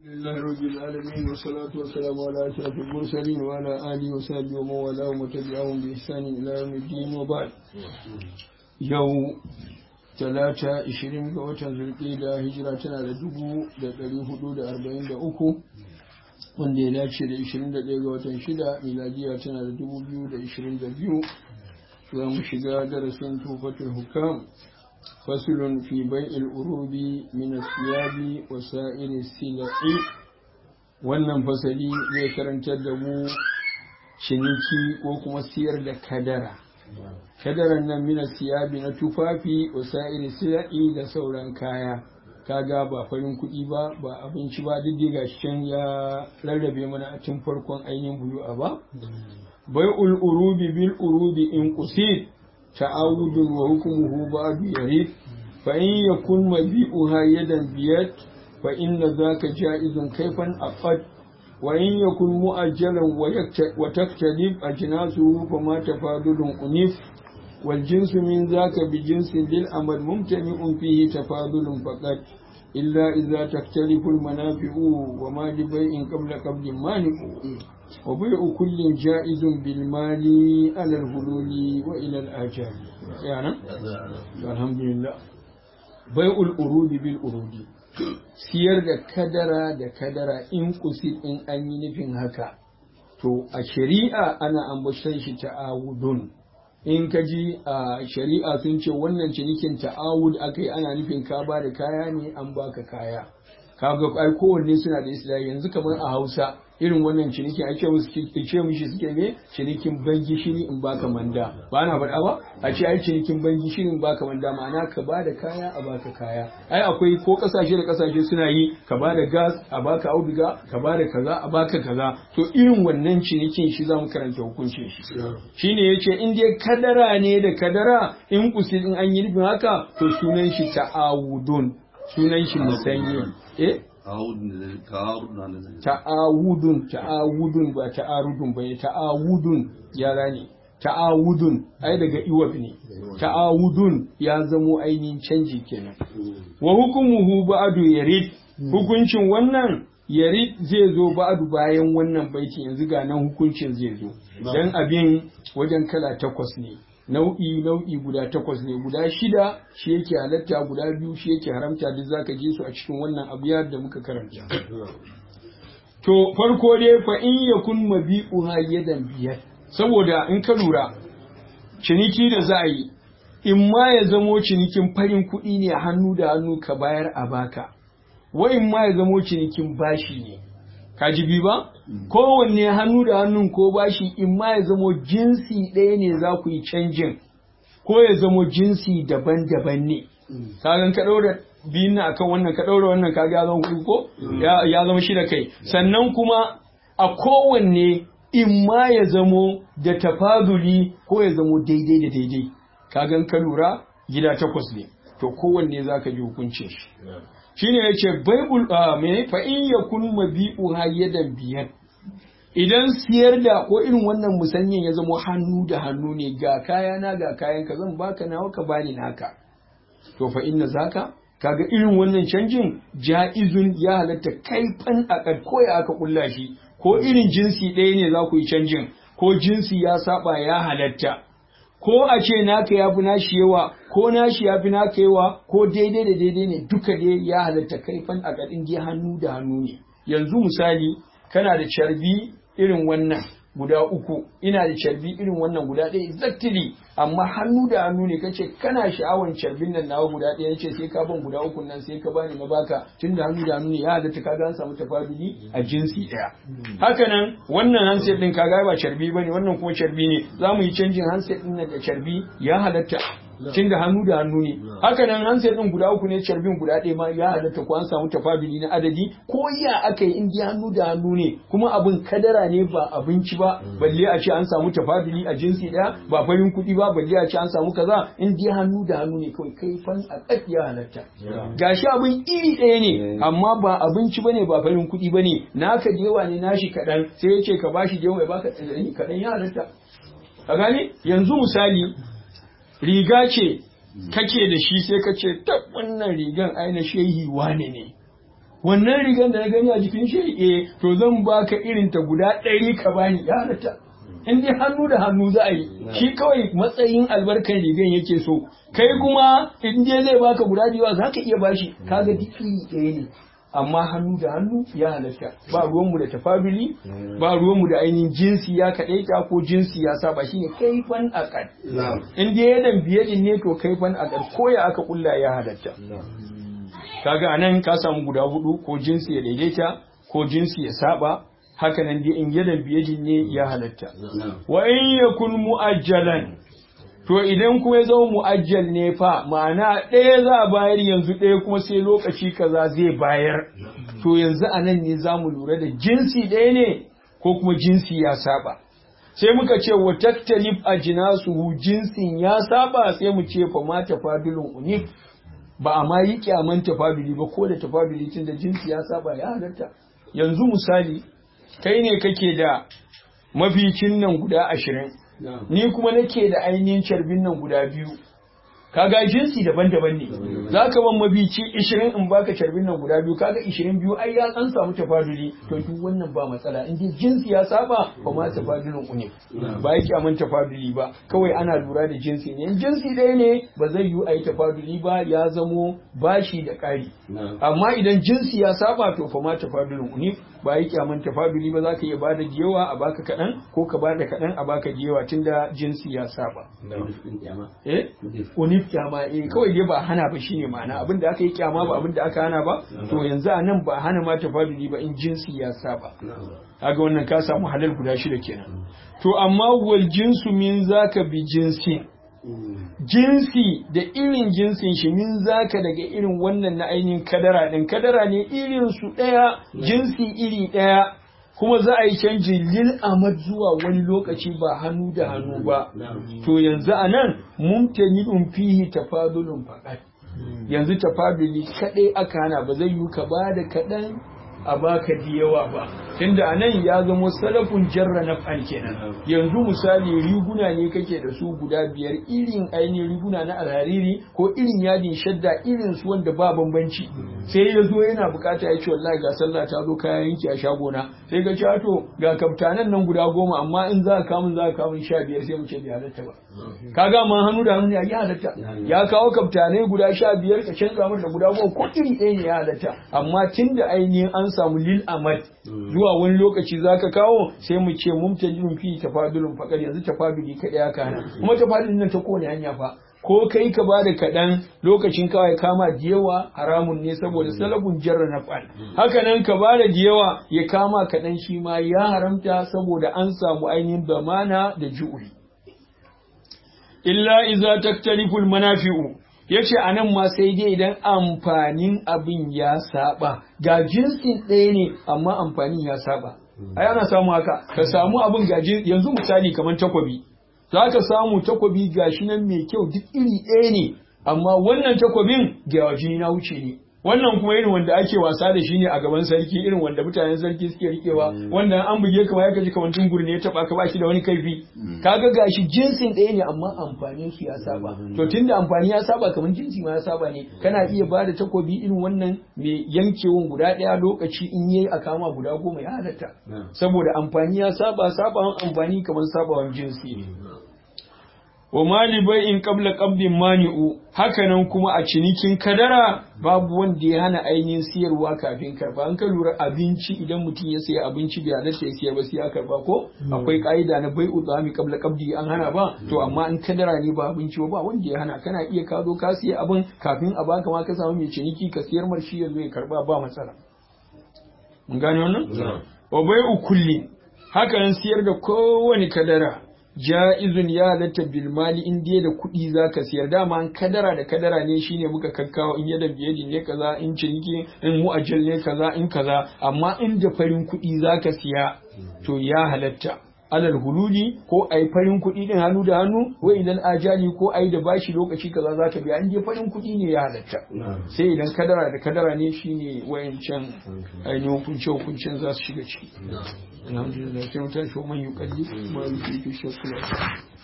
لله رب العالمين والصلاة والسلام على أشرف المرسلين وعلى آله وصحبه ومن والاه وتبعهم بإحسان إلى يوم الدين وبعد يوم talata 20 ga watan zulƙida hijira tana da dubu da ɗari hudu da arba'in da uku wanda ya dace da 21 ga watan shida miladiya tana da dubu biyu da ishirin da biyu za mu shiga darasin tufatul hukam fasulun fi bai'il urubi min asiyabi wa sa'iri sila'i wannan fasali zai karantar da mu ciniki ko kuma siyar da kadara kadaran nan mina siyabi na tufafi wa sa'iri sila'i da sauran kaya kaga ba farin kuɗi ba ba abinci ba duk ga can ya rarrabe mana a tun farkon ainihin buyu'a ba bai'ul urubi bil urubi in qusid ta'awudun wa hukmuhu ba'du yarid fa in yakun mabi'uha yadan biyat fa inna zaka ja'izun kaifan aqad wa in yakun mu'ajjalan wa taktalib ajnasuhu fama tafadulun unif والجنس من ذاك بجنس للأمر ممتنع فيه تفاضل فقط إلا إذا تختلف المنافع وما لبيع قبل قبل مانع وبيع كل جائز بالمال على الهلول وإلى الآجال يعني الحمد لله بيع الأرود بالأرود siyar da kadara da kadara in kusi in an yi nufin haka to a shari'a ana ambatan shi ta'awudun in ka ji a shari'a sun ce wannan cinikin ta'awud aka yi ana nufin ka ba da kaya ne an baka kaya kaga ai kowanne suna da islahi yanzu kamar a hausa irin wannan cinikin ake musu ce mishi suke ne cinikin ban gishiri in baka manda ba na faɗa ba a ce ai cinikin ban gishiri in baka manda ma'ana ka ba da kaya a baka kaya ai akwai ko kasashe da kasashe suna yi ka ba da gas a baka auduga ka ba da kaza a baka kaza to irin wannan cinikin shi za mu karanta hukuncin shi shine yace in dai kadara ne da kadara in kusil in an yi nufin haka to sunan shi ta'awudun sunan shi musanye eh ta'awudun ta'awudun ba ta'arudun ba ta'awudun yara ne ta'awudun ai daga iwab ne ta'awudun ya zamo ainihin canji kenan wa hukumuhu ba'du yarid hukuncin wannan yarid zai zo ba'du bayan wannan baiti yanzu ga nan hukuncin zai zo dan abin wajen kala takwas ne nau'i nau'i guda takwas ne guda shida shi yake halatta guda biyu shi yake haramta duk zaka ji su a cikin wannan abiyar da muka karanta to farko dai fa in yakun mabi'uha yadan biyar saboda in ka lura ciniki da za a yi in ma ya zamo cinikin farin kuɗi ne hannu da hannu ka bayar a baka wa in ma ya zamo cinikin bashi ne ka ji bi ba kowanne hannu da hannun ko bashi in ma ya zamo jinsi ɗaya ne za ku yi canjin ko ya zamo jinsi daban-daban ne kagan ka ɗaura biyun na akan wannan ka ɗaura wannan kaga ya zama hudu ko ya zama shida kai sannan kuma a kowanne in ma ya zamo da tafazuli ko ya zamo daidai da daidai kagan ka lura gida takwas ne to kowanne za ka ji hukuncin shi shine yace baibul me fa in yakun mabi'u hayyadan biyar idan siyar da ko irin wannan musanyin ya zama hannu da hannu ne ga kaya na ga kayan ka zan baka nawa ka bani naka to fa inna zaka kaga irin wannan canjin ja'izun ya halatta kaifan akad ko ya aka kulla shi ko irin jinsi ɗaya ne za ku yi canjin ko jinsi ya saba ya halatta ko a ce naka ya fi nashi yawa ko nashi ya fi naka yawa ko daidai da daidai ne duka dai ya halatta kaifan a gaɗin dai hannu da hannu ne yanzu misali kana da carbi irin wannan guda uku ina da carbi irin wannan guda ɗaya exactly amma hannu da hannu ne kace kana sha'awan carbin nan nawa guda ɗaya yace sai ka ban guda uku nan sai ka bani na baka tun da hannu da hannu ne ya halatta kaga an samu tafaduli a jinsi ɗaya haka nan wannan handset ɗin kaga ba carbi bane wannan kuma carbi ne za mu yi canjin handset ɗin nan da carbi ya halatta tun da hannu da hannu ne haka nan handset ɗin guda uku ne carbin guda ɗaya ma ya halatta ko an samu tafaduli na adadi ko ya aka yi in hannu da hannu ne kuma abin kadara ne ba abinci ba balle a ce an samu tafaduli a jinsi ɗaya ba farin kuɗi ba balle a ce an samu kaza in dai hannu da hannu ne kawai kai fan a ya halatta gashi abin iri ɗaya ne amma ba abinci bane ba farin kuɗi bane naka da yawa ne nashi kaɗan sai ya ce ka bashi da yawa ya baka kaɗan ya halatta ka gane yanzu misali riga ce kake da shi sai ka ce tab wannan rigan aina shehi wane ne wannan rigar da na gani a jikin shi eh to zan baka irin ta guda ɗari ka bani ya halatta in dai hannu da hannu za a yi shi kawai matsayin albarkan rigan yake so kai kuma in dai zai baka guda biyu za ka iya bashi kaga duk iri ɗaya ne amma hannu da hannu ya halatta ba ruwanmu da tafabili ba ruwanmu da ainihin jinsi ya kaɗaita ko jinsi ya saba shine kaifan akad in dai yadan biyadin ne to kaifan akad ko ya aka kulla ya halatta kaga anan ka samu guda hudu ko jinsi ya daidaita ko jinsi ya saba haka nan dai in yadan biyadin ne ya halatta wa in yakun mu'ajjalan to idan kuma ya zama mu'ajjal ne fa ma'ana ɗaya za a bayar yanzu ɗaya kuma sai lokaci kaza zai bayar to yanzu a nan ne za mu lura da jinsi ɗaya ne ko kuma jinsi ya saba sai muka ce wa taktalif a jinasuhu jinsin ya saba sai mu ce fa ma tafadulun unif ba a ma yi kyaman tafaduli ba ko da tafaduli tun da jinsi ya saba ya halatta yanzu misali kai ne kake da maficin nan guda ashirin ni kuma nake da ainihin carbin nan guda biyu kaga jinsi daban-daban ne za ka ban mabici ishirin in baka carbin nan guda biyu kaga ishirin biyu ai ya an samu tafaduli to duk wannan ba matsala in dai jinsi ya saba ba ma tafadulin ne ba yake aman tafaduli ba kawai ana lura da jinsi ne in jinsi ɗaya ne ba zai yi a yi tafaduli ba ya zamo bashi da ƙari amma idan jinsi ya saba to fa ma tafadulin ne ba yake aman tafaduli ba za ka iya bada yawa a baka kaɗan ko ka bada kaɗan a baka yawa tunda jinsi ya saba eh unif kyama eh kawai dai ba hana ba shine ma'ana abin da aka yi kyama ba abin da aka hana ba to yanzu a nan ba hana ma tafaduli ba in jinsi ya saba kaga wannan ka samu halal guda shida kenan to amma wal jinsu min zaka bi jinsi jinsi da irin jinsin shi min zaka daga irin wannan na ainihin kadara din kadara ne irin su daya jinsi iri daya kuma za a yi canji lil amad zuwa wani lokaci ba hannu da hannu ba to yanzu a nan mumtanidun fihi tafadulun faqat yanzu tafaduli kadai aka hana ba zai yi ka ba da kaɗan a baka yawa ba tunda a nan ya zama salafun jarra na fan kenan yanzu misali riguna ne kake da su guda biyar irin ainihin riguna na alhariri ko irin yadin shadda irin su wanda ba bambanci sai ya zo yana bukata ya ce wallahi ga sallah ta zo kayan yanki a shagona sai ka ce to ga kaftanan nan guda goma amma in za ka kamun za ka kamun sha biyar sai mu ce bai halatta ba kaga ma hannu da hannu ya yi halatta ya kawo kaftanai guda sha biyar ka canza mata guda goma ko iri ɗaya ne ya halatta amma tunda ainihin an samu lil amad zuwa wani lokaci zaka kawo sai mu ce mumtajin fi tafadulun fakar yanzu tafaduli kaɗai ya kana kuma tafadulin nan ta kowane hanya fa ko kai ka ba da kaɗan lokacin kawai kama da yawa haramun ne saboda salabun jarra na fal haka nan ka ba da yawa ya kama kaɗan shi ma ya haramta saboda an samu ainihin bamana da ju'uli illa iza taktaliful manafi'u yace anan ma sai dai idan amfanin abin ya saba ga jinsin ɗaya ne amma amfanin ya saba ai ana samu haka ka samu abin ga yanzu misali kamar takwabi za ka samu takwabi gashi nan mai kyau duk iri ɗaya ne amma wannan takwabin ga jini na wuce ne wannan kuma irin wanda ake wasa da shi ne a gaban sarki irin wanda mutanen sarki suke rikewa wanda an buge ka ya kaji kamar tungur ne ya taba ka bashi da wani kaifi kaga gashi jinsin ɗaya ne amma amfanin su ya saba to tunda amfani ya saba kamar jinsi ma ya saba ne kana iya ba da takobi irin wannan mai yankewan guda ɗaya lokaci in yayi a kama guda goma ya halatta saboda amfani ya saba sabawan amfani kamar sabawan jinsi ne wa mali bai in qabla qabdin mani'u hakanan kuma a cinikin kadara babu wanda ya hana ainihin siyarwa kafin karba an ka lura abinci idan mutum ya sayi abinci bai halatta ya siyar ba sai ya karba ko akwai ka'ida na bai utsami qabla qabdi an hana ba to amma in kadara ne ba abinci ba wanda ya hana kana iya ka zo ka siya abin kafin a baka ma ka samu mai ciniki ka siyar mar shi yanzu ya karba ba matsala mun gane wannan wa bai'u kulli hakanan siyar da kowane kadara ja'izun ya halatta bil mali in dai da kuɗi zaka siyar dama an kadara da kadara ne shine muka kakkawo in yada biyadi ne kaza in ciniki in mu'ajjal ne kaza in kaza amma in da farin kuɗi zaka siya to ya halatta alal hululi ko ai farin kuɗi din hannu da hannu ko idan ajali ko ai da bashi lokaci kaza zaka biya in dai farin kuɗi ne ya halatta sai idan kadara da kadara ne shine wayancan ainihin hukunce hukuncen za su shiga ciki alhamdulillah sai mutan shi man yukalli ma yuki fi shakula